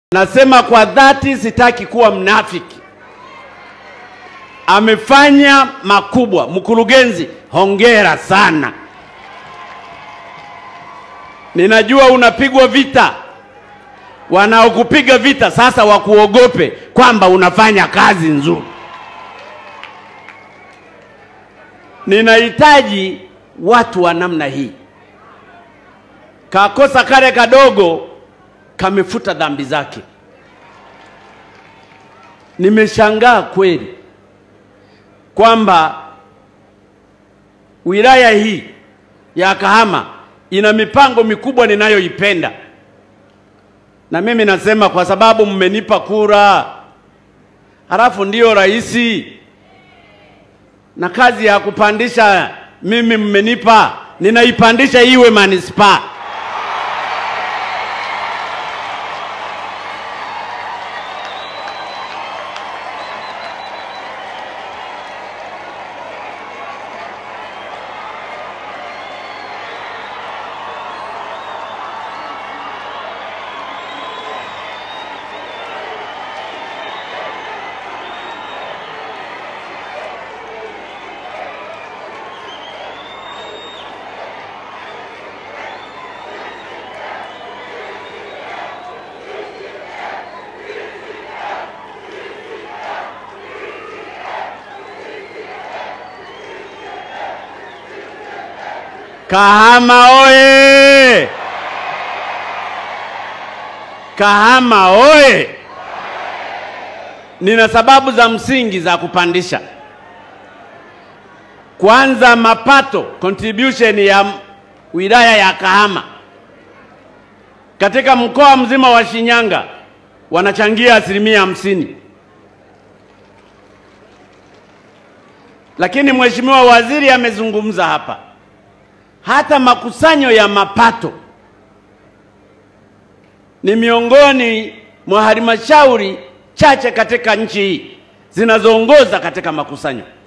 Nasema kwa dhati, sitaki kuwa mnafiki. Amefanya makubwa. Mkurugenzi, hongera sana. Ninajua unapigwa vita, wanaokupiga vita sasa wakuogope kwamba unafanya kazi nzuri. Ninahitaji watu wa namna hii. Kakosa kale kadogo kamefuta dhambi zake. Nimeshangaa kweli kwamba wilaya hii ya Kahama ina mipango mikubwa ninayoipenda, na mimi nasema kwa sababu mmenipa kura, halafu ndiyo rais na kazi ya kupandisha mimi mmenipa, ninaipandisha iwe manispaa. Kahama oye! Kahama oye! Nina sababu za msingi za kupandisha. Kwanza, mapato contribution ya wilaya ya Kahama katika mkoa mzima wa Shinyanga wanachangia asilimia hamsini, lakini mheshimiwa waziri amezungumza hapa hata makusanyo ya mapato ni miongoni mwa halmashauri chache katika nchi hii zinazoongoza katika makusanyo.